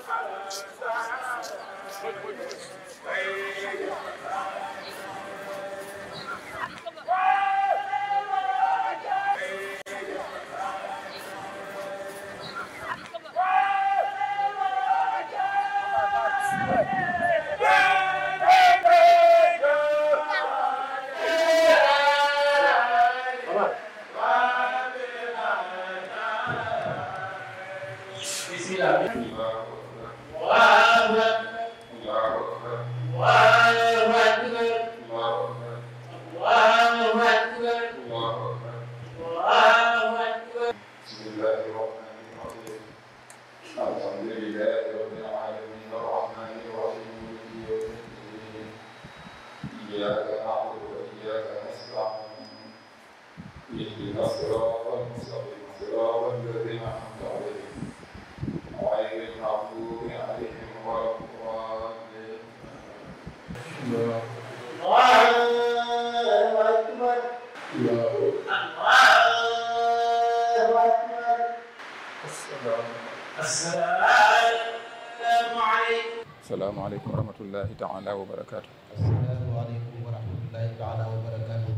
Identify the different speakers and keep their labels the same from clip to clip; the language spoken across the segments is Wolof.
Speaker 1: asalaamaaleykum wa rahmatullahi taala wa barakaatu.
Speaker 2: asalaamaaleykum wa rahmatullahi taala wa barakaatu.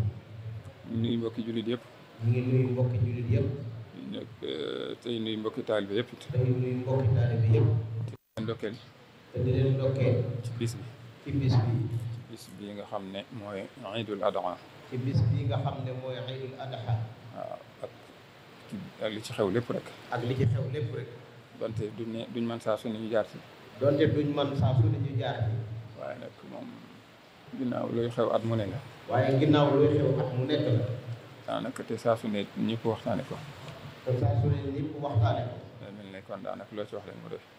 Speaker 1: ñu nuyu mbokki jullit yëpp.
Speaker 2: ñu ngi nuyu mbokki jullit yëpp.
Speaker 1: nag tey nuyu mbokki taalibe yëpp it.
Speaker 2: tey nuyu mbokki taalibe yëpp.
Speaker 1: di leen ndokkeel
Speaker 2: te di leen ndokkeel
Speaker 1: ci bis bi.
Speaker 2: ci bis bi.
Speaker 1: bis bi nga xam ne mooy Iidul Adha.
Speaker 2: ci bis bi nga xam ne mooy Iidul Adha.
Speaker 1: waaw ak ak li ci xew lépp rek.
Speaker 2: ak li ci xew lépp rek.
Speaker 1: donte duñ ne duñ mën saa su ne ñu jaar ci.
Speaker 2: donte duñ man saa su ne ñu jaar ci.
Speaker 1: waaye nag moom ginnaaw luy xew at mu ne la.
Speaker 2: waaye ginnaaw luy xew at mu nekk la.
Speaker 1: daanaka te saa su ne ñëpp waxtaane ko.
Speaker 2: te saa su ne ñëpp waxtaane ko.
Speaker 1: day mel ne kon daanaka loo ci wax rek mu doy.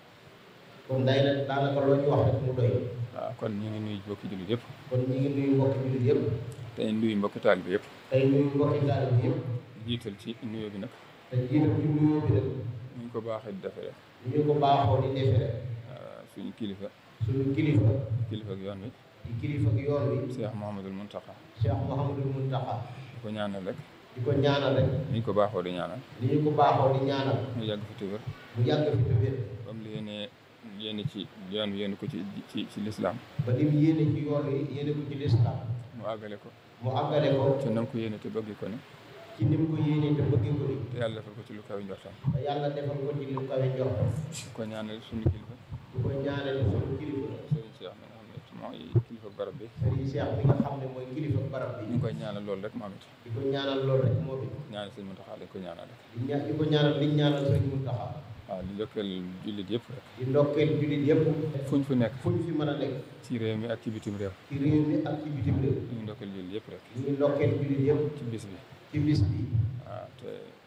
Speaker 2: kon day na daanaka loo ci wax rek mu doy.
Speaker 1: waaw kon ñu ngi nuyu mbokki jullit yëpp.
Speaker 2: kon ñu ngi nuyu mbokki jullit yëpp.
Speaker 1: tey nuyu mbokki taalibe yëpp.
Speaker 2: tey nuyu mbokki taalibe yëpp.
Speaker 1: jiital ci nuyoo bi nag.
Speaker 2: te jiital ci nuyoo bi nag.
Speaker 1: ñu ko baaxee di defee rek.
Speaker 2: ñu ko baaxoo di defee rek.
Speaker 1: suñu kilifa.
Speaker 2: suñu kilifa.
Speaker 1: kilifa ak yoon wi.
Speaker 2: di kilifa ak yoon wi.
Speaker 1: Cheikh Mouhamadul Mountakha.
Speaker 2: Cheikh Mouhamadul Mountakha.
Speaker 1: di ko ñaanal rek.
Speaker 2: di ko ñaanal rek.
Speaker 1: ni ñu ko baaxoo di ñaanal.
Speaker 2: ni ñu ko baaxoo di ñaanal.
Speaker 1: mu yàgg fi te wér.
Speaker 2: mu yàgg fi te wér.
Speaker 1: comme li yéene yéene ci yoon wi yéene ko ci ci ci lislaam
Speaker 2: ba lim yéene ci yoon wi yéene ko ci lislaam.
Speaker 1: mu àggale ko.
Speaker 2: mu àggale ko.
Speaker 1: te nam ko yéene te bëgg ko ni.
Speaker 2: ci ni mu ko yéene te bëggee ko ni.
Speaker 1: te yàlla defal ko ci lu kaw njortam.
Speaker 2: te yàlla defal ko ci lu kawe njortam.
Speaker 1: di ko ñaanal suñu kilifa.
Speaker 2: di ko ñaanal suñu kilifa.
Speaker 1: Serigne Cheikh mi nga xam ne mooy kilifa barab bi.
Speaker 2: Serigne Cheikh bi nga xam ne mooy kilifa barab bi.
Speaker 1: ñu ngi koy ñaanal loolu rek moom it.
Speaker 2: di ko ñaanal loolu rek moo bi.
Speaker 1: ñaanal sëñ Mountakha dañ ko ñaanal rek.
Speaker 2: di ña di ko ñaanal liñ ñaanal Serigne Mountakha.
Speaker 1: waaw di ndokkeel jullit yëpp rek.
Speaker 2: di ndokkeel jullit yëpp.
Speaker 1: fuñ fu nekk.
Speaker 2: fu ñu fi mën a nekk.
Speaker 1: ci réew mi ak ci bitim réew.
Speaker 2: ci réew mi ak ci bitim réew.
Speaker 1: ñu ngi ndokkeel jullit yëpp rek.
Speaker 2: ñu ngi ndokkeel jullit yëpp.
Speaker 1: ci bis bi.
Speaker 2: ci bis bi.
Speaker 1: waaw te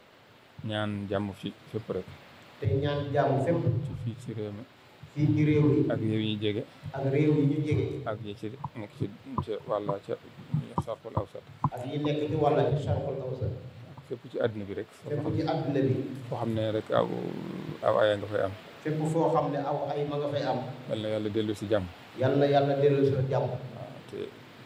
Speaker 1: ñaan jàmm fi fépp rek.
Speaker 2: te ñaan jàmm fépp.
Speaker 1: ci fii ci réew mi.
Speaker 2: fii ci réew mi.
Speaker 1: ak réew yi jege.
Speaker 2: ak réew yi ñu jege.
Speaker 1: ak yi ci nekk ci ca wàlla ca sarful awsat
Speaker 2: ak yi nekk ci wàlla ci Sharqul Awsat.
Speaker 1: fépp ci àdduna bi rek.
Speaker 2: fépp ci àdduna bi.
Speaker 1: foo xam ne rek aw aw aya nga fay am.
Speaker 2: fépp foo xam ne aw ay ma nga fay am.
Speaker 1: yal na yàlla dellu si jàmm.
Speaker 2: yal na yàlla dellu si jàmm.
Speaker 1: waaw te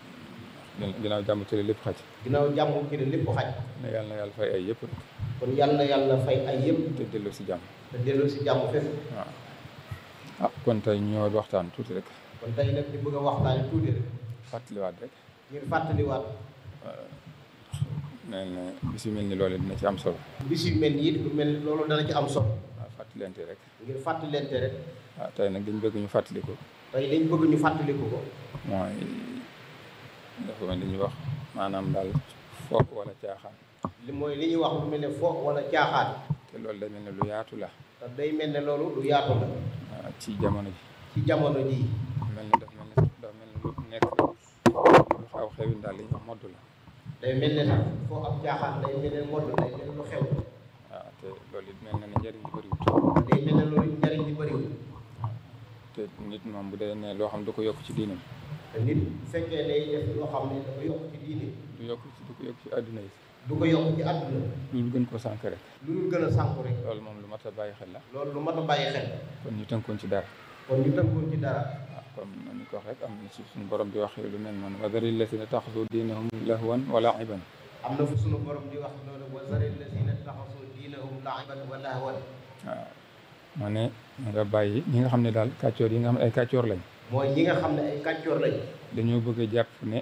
Speaker 1: ginnaaw jàmm ci la lépp xaj.
Speaker 2: ginnaaw jàmm ci ne lépp xaj.
Speaker 1: ne yal na yàlla fay ay yëpp rek.
Speaker 2: kon yal na yàlla fay ay yëpp.
Speaker 1: te dellu si jàmm.
Speaker 2: te dellu si jàmm fépp.
Speaker 1: waaw ah kon tey ñoo waxtaan tuuti rek.
Speaker 2: kon tey nag ñu bëgg a waxtaane tuuti rek.
Speaker 1: fàttaliwaat rek.
Speaker 2: ngir fàttaliwaat.
Speaker 1: nee na bis yu mel ni loolu dina ci am solo.
Speaker 2: bis yu mel nii lu mel loolu dana ci am solo.
Speaker 1: waaw fàttalente rek.
Speaker 2: ngir fàttalente rek.
Speaker 1: waaw tey nag dañ bëgg ñu fàttali ko.
Speaker 2: tey dañ bëgg ñu fàttaliku ko.
Speaker 1: mooy dafa mel ni ñuy wax maanaam daal foog wala caaxaan.
Speaker 2: li mooy li ñuy wax lu mel ne fo wala caaxaan.
Speaker 1: te loolu day mel ne lu yaatu la.
Speaker 2: te day mel ne loolu lu yaatu la.
Speaker 1: waaw ci jamono ji.
Speaker 2: ci jamono jii.
Speaker 1: mel ni daf mel ni dafa mel ni lu nekk lu xaw xewin daal li ñuy wax modd la.
Speaker 2: day mel ne sax foo am caaxaan day mel ne modd day mel ne lu xew.
Speaker 1: waaw te loolu it mel na ne njëriñ li bëriwut.
Speaker 2: day mel ne loolu njariñ li bëriwul.
Speaker 1: te nit moom bu dee ne loo xam du ko yokk ci diinam.
Speaker 2: te nit bu fekkee day def loo xam ne dafa yokk ci diine.
Speaker 1: du yokk ci du ko yokk ci àdduna yi.
Speaker 2: du ko yokk ci àdduna.
Speaker 1: loolu gën ko sànk rek.
Speaker 2: lu dul gën a sànku rek.
Speaker 1: loolu moom lu mat a bàyyi xel la.
Speaker 2: loolu lu mat a bàyyi xel.
Speaker 1: kon ñu tënkoon ci dara.
Speaker 2: kon ñu tënkoon ci dara.
Speaker 1: waaw comme ni ko wax rek am na ci suñu borom di wax lu mel noonu wa zaril lazina taxasu diinahum lahwan wa la'iban
Speaker 2: am na fu sunu borom di wax noonu wa zaril lazina taxasu diinahum la'iban wa lahwan
Speaker 1: waaw ma ne nga bàyyi ñi nga xam ne daal kàccoor yi nga xam ne ay kàccoor lañ
Speaker 2: mooy ñi nga xam ne ay kàccoor lañ
Speaker 1: dañoo bëgg a jàpp ne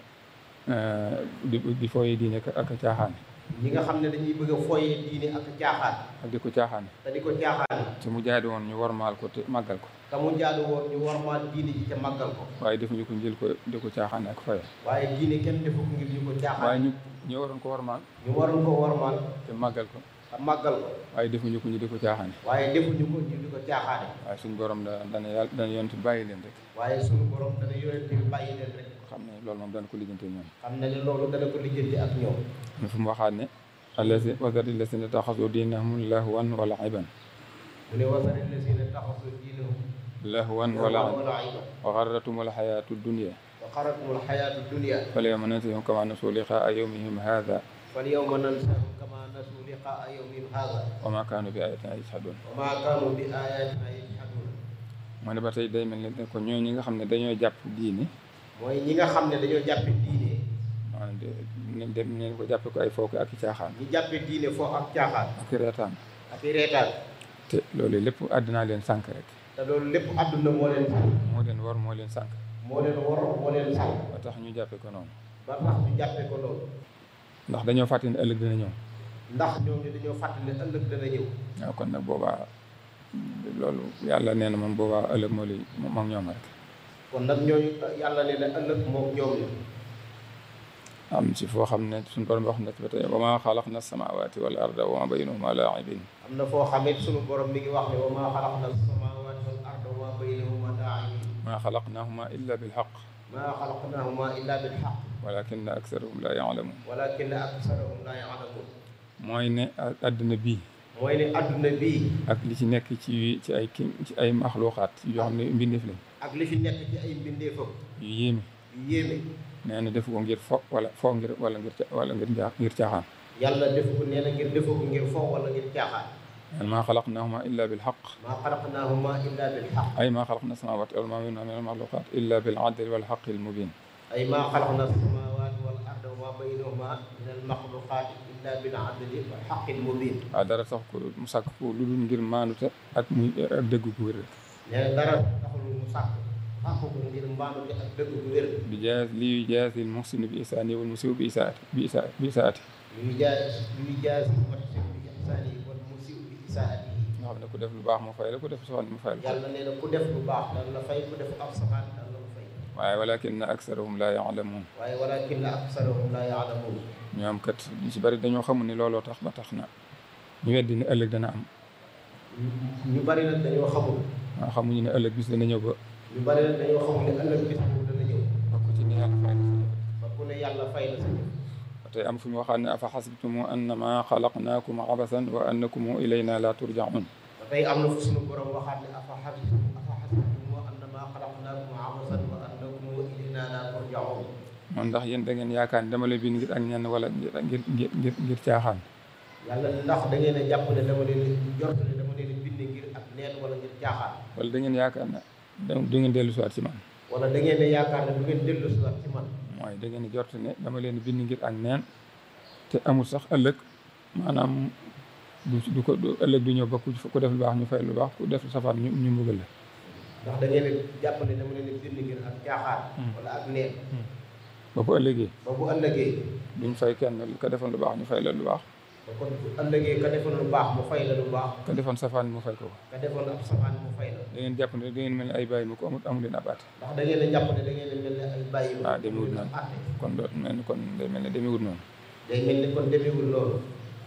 Speaker 1: di di fooyee diine ak ak caaxaan
Speaker 2: ñi nga xam ne dañuy bëgg a fooyee diine ak caaxaan
Speaker 1: ak di ko caaxaan
Speaker 2: te di ko caaxaan
Speaker 1: te mu jaadu woon ñu warmaal ko te màggal ko
Speaker 2: te mu jaadu woon ñu warmaal diine ji ca màggal ko
Speaker 1: waaye defuñu ko njël ko di ko caaxaan ak foye
Speaker 2: waaye diine kenn defu ko ngir ñu ko
Speaker 1: waaye
Speaker 2: caaxaan
Speaker 1: ñu ñu waroon ko warmaal
Speaker 2: ñu waroon ko warmaal
Speaker 1: te màggal ko
Speaker 2: te màggal ko
Speaker 1: waaye defuñu ko ñu di ko caaxaane
Speaker 2: waaye defuñu ko ñu di ko caaxaane
Speaker 1: waaye suñu borom da dana yàlla dana yonent bàyyi leen rek
Speaker 2: waaye suñu borom dana yonente bi bàyyi leen rek
Speaker 1: xam ne loolu moom dana ko lijjante ñoom
Speaker 2: xam ne ne loolu dana ko lijjanti ak ñoom
Speaker 1: ñu fu mu waxaat ne allazi wasari lasina taxasu diinahum lahwan wa la'iban
Speaker 2: mu ne wasari lazina taxasu diinahum
Speaker 1: lahwan wa la'iban
Speaker 2: wala iba
Speaker 1: wa garratumul xayaatu dunya
Speaker 2: wa xaratumul xayaatu dunia
Speaker 1: falyawma nansahum kama nasu liqaa yawmihim hadha
Speaker 2: fal yawma nansahum kama nasu liqaa yawmihim hada
Speaker 1: wa ma kaanu bi ayatina yajhadun
Speaker 2: wa ma kaanu bi ayatina yajhadun
Speaker 1: moo ne ba tey day mel ne ko ñoo ñi nga xam ne dañoo jàpp diine
Speaker 2: mooy ñi nga xam ne dañoo jàppe diine
Speaker 1: maanaam de ne dem ne ko jàppe ko ay fooke ak i caaxaan
Speaker 2: ñi jàppe diine foo ak caaxaan
Speaker 1: ak i reetaan
Speaker 2: ak i reetaan
Speaker 1: te loolu lépp àddinaa leen sànk rek
Speaker 2: te loolu lépp àdduna moo leen
Speaker 1: moo leen war moo leen sànk
Speaker 2: moo leen war moo leen sax
Speaker 1: ba tax ñu jàppe ko noonu
Speaker 2: ba tax ñu jàppe ko loolu
Speaker 1: ndax dañoo fàtte ne ëllëg dina ñëw
Speaker 2: ndax ñoom ñu dañoo fàttali ne ëllëg dana ñëw
Speaker 1: waaw kon nag boobaa loolu yàlla nee na moom boobaa ëllëg moo lay moom ñoom rek
Speaker 2: kon nag ñooñu yàlla ne na ëllëg moom ñoom la
Speaker 1: am ci foo xam ne suñu borom wax na ci ba tey wa maa xalaqna samaawaati wal arda wa maa baynahuma laa'ibin
Speaker 2: am na foo xamit sunu borom mi ngi wax ne wa maa xalaqna samaawaati wal arda wa maa baynahuma laa'ibiin
Speaker 1: maa xalaqnahuma illa bilxaq
Speaker 2: maa xalaqnaahuma illaa bil haqq
Speaker 1: walakinna aksarahum la yaalamun
Speaker 2: walaakinna aksarahum laa ya'lamuun
Speaker 1: mooy ne àdduna bii
Speaker 2: mooy ne adduna bii
Speaker 1: ak li ci nekk ci ci ay ki ci ay maxluuqaat yoo xam ne mbindeef lañ
Speaker 2: ak li fi nekk ci ay mbindeefam
Speaker 1: yu yéeme
Speaker 2: yu yéeme
Speaker 1: nee na defu ko ngir fo wala fo ngir wala ngir ca- wala ngir njaa ngir caaxaan
Speaker 2: yàlla defu ko nee na ngir defu ko ngir fo wala ngir caaxaan
Speaker 1: man maa xalaqnahuma illa bilxaq
Speaker 2: maa xalaqnaahuma illaa bil haqq
Speaker 1: ay maa xalaqna samaawaati wal maa baynahuma min almaxluqaat illa bil adli wal xaqi al mubin
Speaker 2: ay maa xalaqna samaawaati wal arda wa maa baynahuma min al maxluqaati illaa bil adli wal haqqi al mubiin
Speaker 1: waaw dara sax ko mu sàkk ko lu dul ngir maanute ak muy ak dëgg gu wér
Speaker 2: nee na dara taxul mu sàkk sàkk ko ngir mbaanute ak dëgg bu wér
Speaker 1: bi jaas li jaasi l muhsinu bi isaani wal musiu bi isaati bi isa bi isaati
Speaker 2: yuy jaay yuy jaay si muhsin bi ihsaani wal musii'u bi isaatihi
Speaker 1: nga xam ne ku def lu baax mu fay la ku def soxna mu fay la
Speaker 2: yàlla nee na ku def lu baax dana la fay ku def ab safaan dana la ko fay
Speaker 1: waaye walakinna aksarahum la yaalamuun
Speaker 2: waaye walaakinna aksarahum laa ya'lamuun
Speaker 1: ñoom kat ñu si bari dañoo xamul ni looloo tax ba tax na ñu weddi ne ëllëg dana am
Speaker 2: ñu bari nag dañoo xamul
Speaker 1: waaw xamuñu ne ëllëg bis dana ñëw ba
Speaker 2: ñu bari nag dañoo xamul ne ëllëg bis boobu dana ñëw
Speaker 1: ba ku ci ni yàlla fay la sa jëf.
Speaker 2: ba ku ne yàlla fay la sa jëf
Speaker 1: ba tey am fu ñu waxaat ne afa xasibtumu annama xalaqnaakum abasan wa annakum ilayna la turjaun
Speaker 2: ba tey am na fu sunu borom waxaat ne afa xasibtum afa xasibtum annamaa xalaqnaakum abasan wa annakum ilaynaa laa turjaun
Speaker 1: moom ndax yéen da ngeen yaakaar ne dama leen bind ngir ak ñenn wala ngir ngir ngir ngir ngir caaxaan
Speaker 2: yàlla ndax da ngeen a jàpp ne dama leen di jort ne dama leen di bind ngir ak neen wala ngir caaxaan
Speaker 1: wala da ngeen yaakaar ne da du ngeen dellu siwaat ci man
Speaker 2: wala da ngeen a yaakaar ne du ngeen dellu si waat ci man
Speaker 1: mooy da ngeen jort ne dama leen bind ngir ak neen te amul sax ëllëg maanaam du du ko du ëllëg du ñëw ba ku ku def lu baax ñu fay lu baax ku def safaan ñu ñu mbugal la
Speaker 2: ndax da ngeen a jàpp ne dama leen di bind ngir ak caaxaan wala ak neen
Speaker 1: ba bu ëllëgee
Speaker 2: ba bu ëllëgee
Speaker 1: duñ fay kenn ka defoon lu baax ñu fay la lu baax
Speaker 2: ba kon bu ëllëgee ka defoon lu baax mu fay la lu baax
Speaker 1: ka defoon safaan mu fay ko
Speaker 2: ka defoon ab safaan mu fay la
Speaker 1: da ngeen jàpp ne da ngeen mel ni ay bàyyi mu ko amul amul leen abaate
Speaker 2: ndax da ngeen a jàpp ne da ngeen a mel ne ay bàyyi ma
Speaker 1: Ah, demewul noonu.
Speaker 2: àtte
Speaker 1: kon doo mel ni kon day mel ne demewut noonu
Speaker 2: day mel ni kon demewul loolu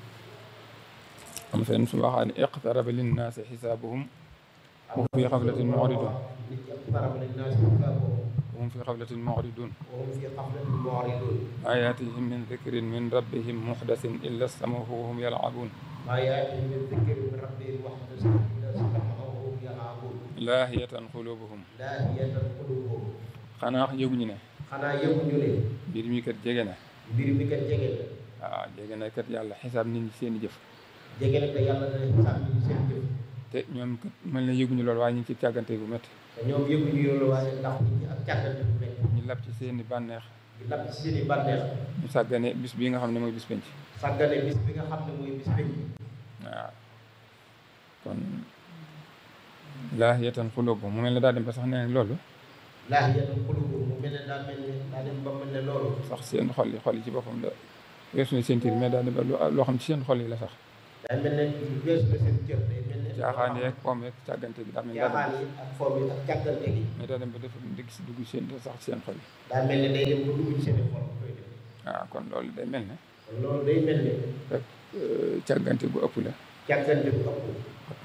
Speaker 1: am fenn su waxaa ne iqtaraba linnaasi xisaabuhum wa hum fi xaflatin mu'ridun
Speaker 2: nit ñi iqtaraba linnaasi xisaabuhum
Speaker 1: wa hum fi xaflatin mu'ridun
Speaker 2: wa hum fi xaflatin mu'ridun
Speaker 1: maa yaatihim min dikrin min rabbihim muxdasin illa stamahu wa hum yalcabuun
Speaker 2: maa yaatihim min dikrin min rabbihim muhdasin illaa sami'uhu wa hum yal'abuun
Speaker 1: laahiyatan qulubuhum
Speaker 2: laahiyatan quluubuhum
Speaker 1: xanaa yëguñu ne
Speaker 2: xanaa yëguñu ne
Speaker 1: mbir mi kat jege na
Speaker 2: mbir mi kat jege na
Speaker 1: waaw jege na kat yàlla xisaab nit ñi seen i jëf
Speaker 2: jege na te yàlla dana xisaab nit ñi seen jëf
Speaker 1: te ñoom kat mel na yëguñu loolu waaye ñu ngi ci càggante bu métti
Speaker 2: te ñoom yëguñu loolu waaye ndax nit ñi ak càggante bu mel
Speaker 1: ñu lab ci seen i bànneex
Speaker 2: di lapp ci seen i bànneex
Speaker 1: ñu sàggane bis bii nga xam ne mooy bis penc
Speaker 2: sàggane bis bi nga xam ne mooy bis penc
Speaker 1: waaw kon laahiyatan quluubuhum mu mel ne daa dem ba sax nee loolu
Speaker 2: laahiyatan quluubuhum mu mel ne daa mel ne daa dem ba mel ne loolu
Speaker 1: sax seen xol yi xol yi ci boppam la weesu na seen tiir mais daa dem ba lu- loo xam ci seen xol yi la sax
Speaker 2: daa mel ne lu weesu la seen cër day mel ne
Speaker 1: caaxaan yeeg poom yeeg càggante gi daa mel ne daa
Speaker 2: caaxaan
Speaker 1: dem
Speaker 2: yi ak foom yi ak càggante gi
Speaker 1: mais daa dem ba def dëgg si dugg seen sax ci seen xol yi
Speaker 2: daa mel ne day dem ba dugg ci seen xol koy def
Speaker 1: waaw kon loolu day mel ne
Speaker 2: kon loolu day mel ne
Speaker 1: rek càggante gu ëpp la
Speaker 2: càggante bu ëpp
Speaker 1: ak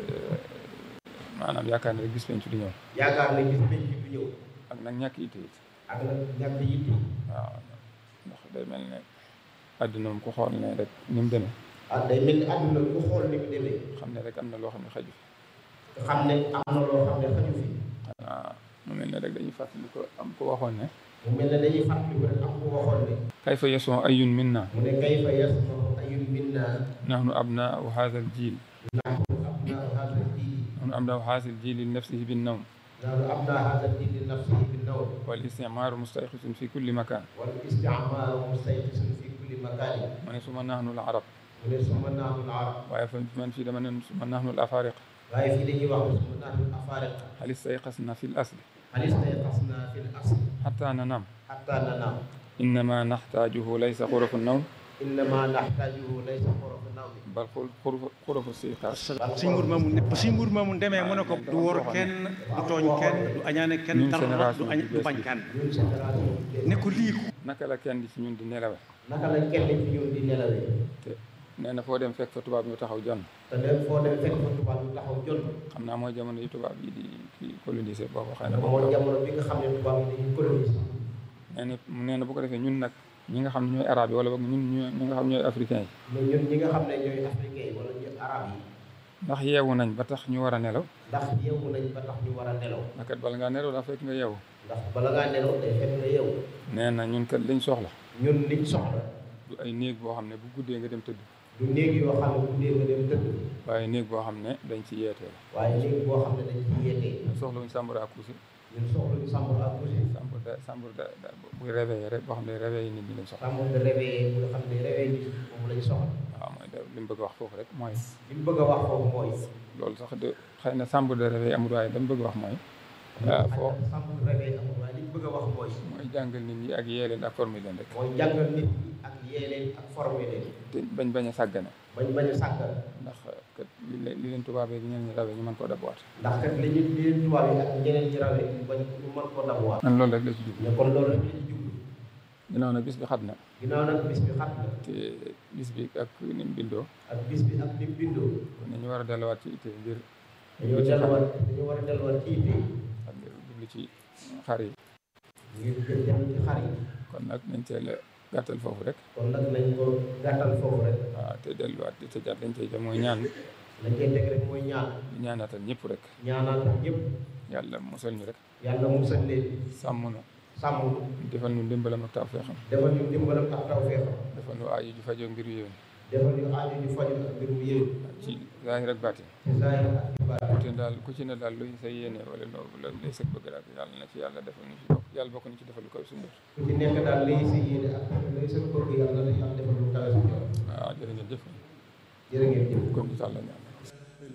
Speaker 1: maanaam yaakaar ne rek gis penc du ñëw
Speaker 2: yaakaar ne gis penc bu ñëw
Speaker 1: ak nag ñàkk yitte it
Speaker 2: ak nag ñàkk yitte
Speaker 1: waaw ndax day mel ne àdduna moom ku xool ne rek ni mu demee
Speaker 2: ah day mel ni àdduna ku xool ni mu demee
Speaker 1: xam ne rek am na loo xam ne xaju fi
Speaker 2: nga xam ne am na loo xam ne xaju fi
Speaker 1: waaw mu mel ne rek dañuy fàttali ko am ko waxoon ne
Speaker 2: mu mel ne dañuy fàttali ko rek am ku waxoon ne
Speaker 1: kayfa yasoo ayun minna
Speaker 2: mu ne kayfa yasmahu ayun minna
Speaker 1: nahnu abnaau hadha al jil
Speaker 2: nahnu abnaa hada diin
Speaker 1: nahnu abnaau hadha al jil li nafsihi bin nawm
Speaker 2: nahnu abnaa hada diin li nafsihi bi nawm
Speaker 1: wal istimaaru mustayqisun fi kulli makan
Speaker 2: wal isticmaaru mustayqisun fi kulli makaani
Speaker 1: mu ne suma nahnu al arab
Speaker 2: mu ne suma nahnu al arab
Speaker 1: waaye fa man fii dama ne suma nahnu al afariq
Speaker 2: waaye fii dañuy wax ne suma nahnu al afaariqa
Speaker 1: hal istayqasna fi l asli
Speaker 2: hal istayqasna fi l asli
Speaker 1: حتى ننام
Speaker 2: حتى ننام
Speaker 1: إنما نحتاجه ليس غرف النوم
Speaker 2: إنما نحتاجه ليس غرف النوم
Speaker 1: بل غرف غرف الاستيقاظ
Speaker 3: suñ mbur moomu ne suñ mbur moomu demee mu ne ko du wor kenn du tooñ kenn du añaane kenn
Speaker 1: Ñun
Speaker 3: dara
Speaker 1: génération
Speaker 3: du añ
Speaker 1: bi
Speaker 3: du
Speaker 1: bees
Speaker 3: bañ
Speaker 1: bi.
Speaker 3: kenn
Speaker 2: ñun génération bi
Speaker 3: ne ko lii ko
Speaker 1: naka la kenn di ci ñun di nelawe
Speaker 2: naka la kenn ci ñun di nelawee
Speaker 1: te nee na foo dem fekk fa tubaab ñu taxaw jonn
Speaker 2: te dem foo dem fekk fa tubaab yu taxaw jot
Speaker 1: xam naa mooy jamono yi tubaab yi di di coloniser boobu xëy na
Speaker 2: dafa
Speaker 1: boobu
Speaker 2: mooy jamono bi nga xam ne tubaab yi dañuy coloniser
Speaker 1: nee na nee na bu ko defee ñun nag ñi nga xam ne ñooy arabe yi wala boog ñun ñu- ñi nga xam ñooy africain yi
Speaker 2: mais ñun ñi nga xam ne ñooy africain yi wala ñu arab yi
Speaker 1: ndax yeewu nañ ba tax ñu war a nelaw
Speaker 2: ndax yeewu nañ ba tax ñu war a nelaw
Speaker 1: ndax kat bala ngaa nelaw daa fekk nga yeewu
Speaker 2: ndax bala ngaa nelaw day fekk nga yeewu
Speaker 1: nee na ñun kat liñ soxla
Speaker 2: ñun liñ soxla
Speaker 1: du ay néeg boo xam ne bu guddee nga dem tëdd
Speaker 2: du néeg yoo xam ne bu dee nga dem tëdd
Speaker 1: waaye néeg boo xam ne dañ ci yeetee
Speaker 2: waaye néeg boo xam ne dañ ci yeetee
Speaker 1: soxla wuñ sàmbara ak couché
Speaker 2: ñun soxla ñu sàmm ak coucher
Speaker 1: sàmbur da sàmbur da da buy réveillé rek boo xam ne réveillé nit ñi lañ soxla
Speaker 2: sàmm nga réveillé bu nga xam ne réveillé nit moom lañ soxla
Speaker 1: waaw mooy da li mu bëgg a wax foofu rek mooy
Speaker 2: li mu bëgg a wax foofu mooy
Speaker 1: loolu sax de xëy na sàmbur de réveillé amul waaye dama bëgg a wax mooy waaw foo
Speaker 2: sàmm réveillé amul waaye li mu bëgg a wax mooy
Speaker 1: mooy jàngal nit ñi ak yee leen ak former leen rek
Speaker 2: mooy jàngal nit ñi ak yee leen ak formé leen
Speaker 1: te bañ bañ a sàggane
Speaker 2: bañ bañ a sàggal
Speaker 1: ndax kat li leen li leen tubaabee gi ñeneen ñi rawee ñu mën koo dabuwaat
Speaker 2: ndax kat li ñu li leen tubaab yi ak ñeneen ñi rawee ñu bañ ñu mën koo dabuwaat
Speaker 1: man loolu rek la ci jublu
Speaker 2: mais kon loolu rek la ci jublu
Speaker 1: ginnaaw nag bis bi xat na
Speaker 2: ginnaaw nag bis bi xat na
Speaker 1: te bis bi ak ni mu bindoo
Speaker 2: ak bis bi ak ni mu bindoo
Speaker 1: kon ñu war a delluwaat ci itte ngir
Speaker 2: dañoo delluwaat dañoo war a delluwaat ci itte
Speaker 1: ak ngir jublu ci xar yi
Speaker 2: ngir jël dem ci xar yi
Speaker 1: kon nag nañ teel a gàttal foofu rek
Speaker 2: kon nag nañ ko gàttal foofu rek
Speaker 1: waaw te delluwaat di tëjaat lañ cey jëm mooy ñaan
Speaker 2: lañ koy teg rek mooy ñaan
Speaker 1: di ñaanaatal ñëpp rek
Speaker 2: ñaanal ñëpp
Speaker 1: yàlla musal ñu rek
Speaker 2: yàlla musal leen
Speaker 1: sàmm nu
Speaker 2: sàmm nu
Speaker 1: defal nu ndimbalam ak tawfeexam
Speaker 2: defal ñu dimbalam ak tawfeexam
Speaker 1: defal nu aayu ju fajoo mbir yéen
Speaker 2: defal ñu aaju ñu faju ak mbir mu yéen
Speaker 1: ci zaahir ak baatin
Speaker 2: ci zaahir ak ci baatin
Speaker 1: ku te daal ku ci ne daal luy sa yéene wala loo la lay sëg bëgg daal yàlla na ci yàlla defal ñu ci bokk yàlla bokk ñu ci defal lu koy suñu def
Speaker 2: ku ci nekk daal lay si yéene ak lay sa bëgg yàlla na yàlla defal lu kawe sa jox
Speaker 1: waaw jërë ngeen jëf
Speaker 2: jërë ngeen jëf
Speaker 1: comme di tàlla ñaan